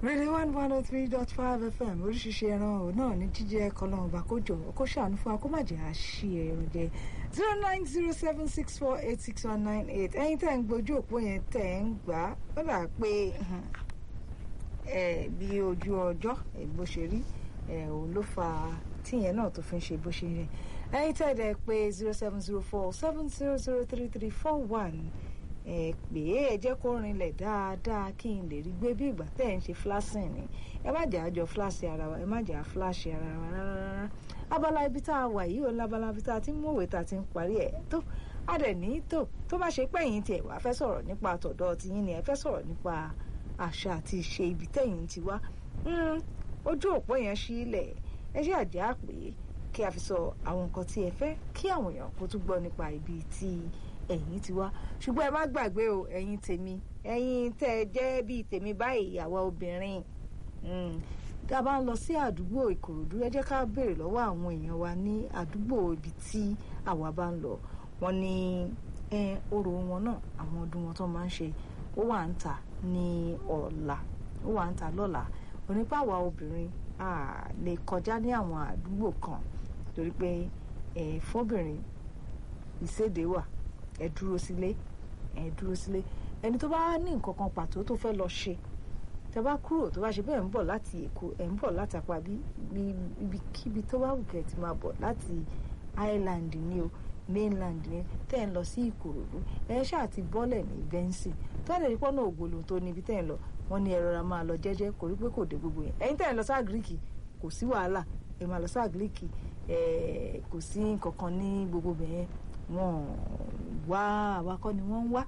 Radio one one oh three dot five FM oríṣiríṣi ẹran ò náà ní jíjẹ kọlọ́run bá kó jọ kó ṣàánú fún wa kó má jẹ́ àṣì ẹran jẹ zero nine zero seven six four eight six one nine eight ẹ̀yin tẹ́ ń gbójú òpó yẹn tẹ́ ń gbà á ó dà pé ẹ bí ojú ọjọ́ bó ṣe rí ẹ òun ló fa tíyẹn náà tó fi ń ṣe bó ṣe rìn ẹ̀yin tẹ́ dẹ̀ pé zero seven zero four seven zero zero three three four one ẹ pè é ẹ jẹ́ kó rinlẹ̀ dáadáa kí n lè rí gbé bí ìgbà tẹ́ ẹ̀ ń ṣe flashing ni ẹ má jẹ́ àjọ flash ara wa ẹ má jẹ́ àflash ara wa rárá abala ibi tá a wà yìí ò lábala ibi tá a ti ń mọ̀wé tá a ti ń parí ẹ̀ tó a dẹ̀ ní tó tó bá ṣe pé ẹ̀yin tiẹ̀ wá fẹ́ sọ̀rọ̀ nípa àtọ̀dọ̀ tiyín ni ẹ fẹ́ sọ̀rọ̀ nípa àṣà àti ìṣe ibi tẹ̀yin ti wá ojú òpó yẹn sílẹ̀ ẹ ṣe àjẹ́ àpè kí a fi sọ àwọn nǹkan tí ẹ fẹ́ kí àwọn èèyàn kó tún gbọ́ nípa ibi tí ẹ̀yin ti wá ṣùgbọ́n ẹ má gbàgbé o ẹ̀yin tèmi ẹ̀yin tẹ́ ẹ jẹ́ bíi tèmi báyìí àwa obìnrin tá a bá ń lọ sí àdúgbò ìkòròdú ẹ jẹ́ ká béèrè lọ́wọ́ àwọn èèyàn wa ní àdúgbò ibi tí àwa bá ń lọ wọ́n ní orò wọn náà àwọn ọdún wọn tó máa ń ṣe ó wà ń tà ní ọ̀la ó wà ń tà lọ́la onípa àwa obìnrin a lè kọjá ní àwọn àdúgbò kan torí pé fọ́bìnrin ìséde wà ẹ dúró sílé ẹ dúró sílé ẹni tó bá ní nǹkan kan pàtó tó fẹ́ lọ ṣe tẹ bá kúrò tó bá ṣe bẹ́ẹ̀ ń bọ̀ láti èkó ẹ̀ ń bọ̀ láti apá bí ibikíbi tó bá wù kẹ́ ti máa bọ̀ láti island ni o mainland ni tẹ́ ń lọ sí ìkòròdú ẹ ṣáà ti bọ́lẹ̀ ní bẹ́ńsì tọ́lẹ̀ ní pọ́nà ògbóló tó níbi tẹ́ ń lọ wọ́n ní ẹ rọra máa lọ jẹ́jẹ́ kò rí pé kò dé gbogbo yẹn ẹ̀yin tẹ́ ń lọ sáà gíríkì kò sí wàhálà ẹ máa lọ sáà gíríkì kò sí nǹkan kan ní gbogbo bẹ̀yẹn wọ́n wá àwakọ́ ni wọ́n ń wá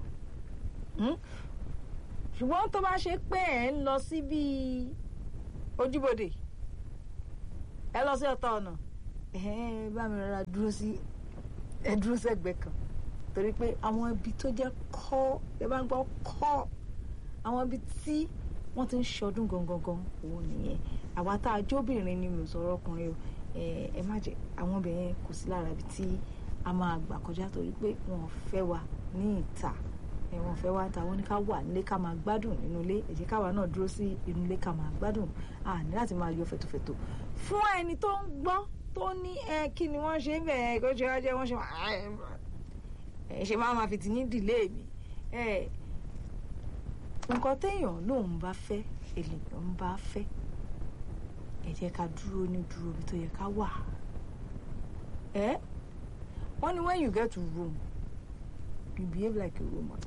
ṣùgbọ́n tó bá ṣe pé ẹ̀ ń lọ sí bíi ojúbodè ẹ lọ sí ọ̀tọ̀ ọ̀nà ẹ bá mi rọra dúró sí ẹ dúró sẹ́gbẹ̀ẹ́ kan torí pé àwọn ibi tó jẹ́ kọ́ ẹ bá ń gbọ́ kọ́ àwọn ibi tí wọ́n ti ń ṣọdún gangan gan òun nìyẹn àwa tá a jóbìnrin ni mi ò sọ̀rọ̀ ọkùnrin o ẹ má jẹ àwọn obìnrin kò sí lára ibi tí a máa gbà kọjá torí pé wọn fẹ́ wa ní ìta wọn fẹ́ wá ta wọn ní ká wà nílé ká máa gbádùn nínú ilé ẹ jẹ́ káwa náà dúró sí inú ilé ká máa gbádùn a ní láti máa yọ fẹ̀tọ̀fẹ̀tọ̀ fún ẹni tó ń gbọ́ tó ní ẹ kí ni wọ́n ṣe ń bẹ̀ kó ṣe wá jẹ́ wọ́n ṣe ẹ ṣe máa máa fi tìyín dìlé mi ẹ nǹkan téèyàn lòun bá fẹ́ èlèyàn ń bá fẹ́ ẹ jẹ́ ká dúró ní dúró bí tó yẹ ká wà ẹ wọ́n ní when you get to room you behave like a woman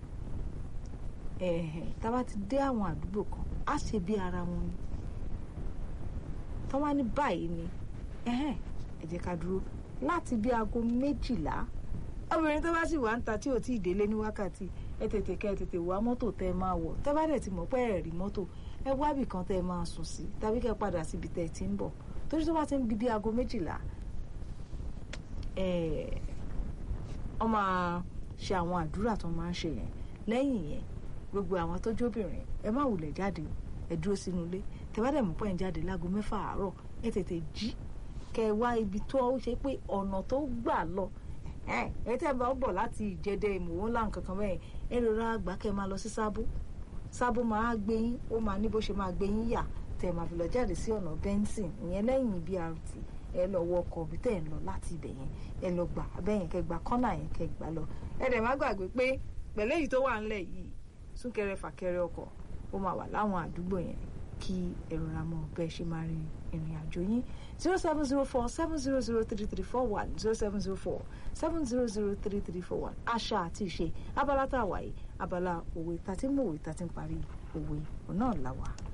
ẹ̀hẹ̀ tá a bá ti dé àwọn àdúgbò kan á ṣe bí ara wọn ni tó wá ní báyìí ni ẹ̀hẹ̀ ẹ jẹ́ ká dúró láti bí aago méjìlá obìnrin tó bá sì wà ń ta tí ò tí ì délé ní wákàtí ẹ tètè kẹ́ ẹ tètè wá mọ́tò tẹ́ ẹ máa wọ̀ tẹ́ bá dẹ̀ ti mọ̀ pé ẹ rí mọ́tò ẹ wá ibì kan tẹ́ ẹ máa sùn sí tàbí kẹ́ ẹ padà síbi tẹ́ ẹ ti ń bọ̀ torí tó bá ti ń bí bí aago méjìlá wọ́n máa ṣe àwọn àdúrà tó máa ń ṣe yẹn lẹ́yìn yẹn gbogbo àwọn tó jóbìnrin ẹ má wulẹ̀ jáde ẹ dúró sínú ilé tẹ́wádẹ̀ mú pọ́ìn jáde láago mẹ́fà àárọ̀ ẹ tètè jí kẹ́ ẹ wá ibi tó ṣe pé ọ̀nà tó gbà lọ ẹ tẹ́ ẹ bá bọ̀ láti ìjẹ́dẹ́ ìmọ̀wó ńlá nǹkan kan bẹ́ẹ̀ ẹ rọra àgbà kẹ́ ẹ máa lọ sí sábó sábó máa gbé yín ó máa ní bó ṣe máa gbé yín yà tẹ́ ẹ máa fi lọ jáde sí ọ̀nà bẹ́ńsìn ìyẹn lẹ́yìn BRT ẹ lọ wọ ọkọ̀ bí tẹ́ ẹ ń lọ láti ibẹ̀ yẹn ẹ lọ gbà abẹ́yẹn kẹ́ gba kọ́nà yẹn kẹ́ gbà lọ ẹ dẹ̀ má gbàgbé pé pẹ̀lú èyí tó wà ńlẹ̀ yìí súnkẹrẹ fàkẹrẹ ọkọ̀ ó máa wà láwọn àdúgbò yẹn kí ẹ rọra mọ̀ bẹ́ẹ̀ ṣe máa rin ìrìn àjò yín zero seven zero four seven zero zero three three four one zero seven zero four seven zero zero three three four one àṣà àti ìṣe abala tá a wà yìí abala òwe tá a ti ń mú òwe tá a ti ń parí òwe ọ̀nà làwà.